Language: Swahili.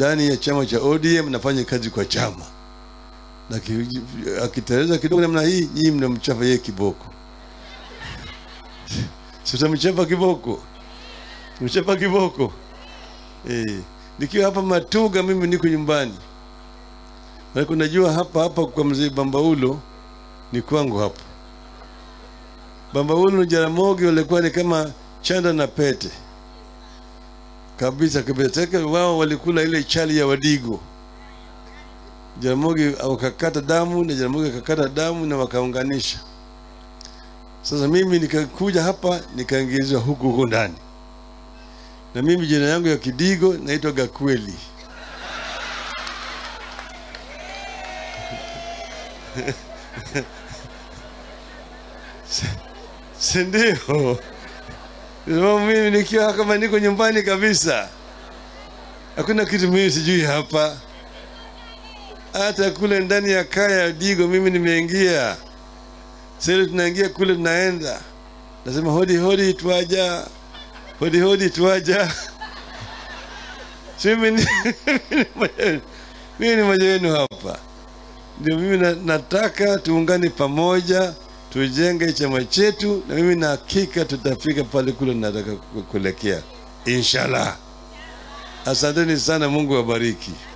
ndani ya chama cha ODM, nafanya kazi kwa chama, na ki- akiteleza kidogo namna hii, nyinyi mnamchapa yeye kiboko. Sitamchapa kiboko, mchapa kiboko eh. Nikiwa hapa Matuga, mimi niko nyumbani, maana unajua hapa hapa kwa mzee Bambaulo ni kwangu hapa. Bambaulo na Jaramogi walikuwa ni kama chanda na pete kabisa kabisa. Teka wao walikula ile chali ya Wadigo. Jaramogi wakakata damu na Jaramogi akakata damu na wakaunganisha. Sasa mimi nikakuja hapa nikaingizwa huku huku ndani, na mimi jina yangu ya Kidigo naitwa Gakweli. si ndio? Sababu mimi nikiwa kama niko nyumbani kabisa, hakuna kitu mimi sijui hapa. Hata kule ndani ya kaya ya Digo mimi nimeingia. Sasa tunaingia kule, tunaenda nasema hodi hodi, twaja hodi hodi, twaja. Si mimi ni mimi ni mmoja wenu hapa, ndio mimi na, nataka tuungane pamoja tujenge chama chetu, na mimi na hakika tutafika pale kule nataka ku- kuelekea, inshallah. Asanteni sana, Mungu awabariki.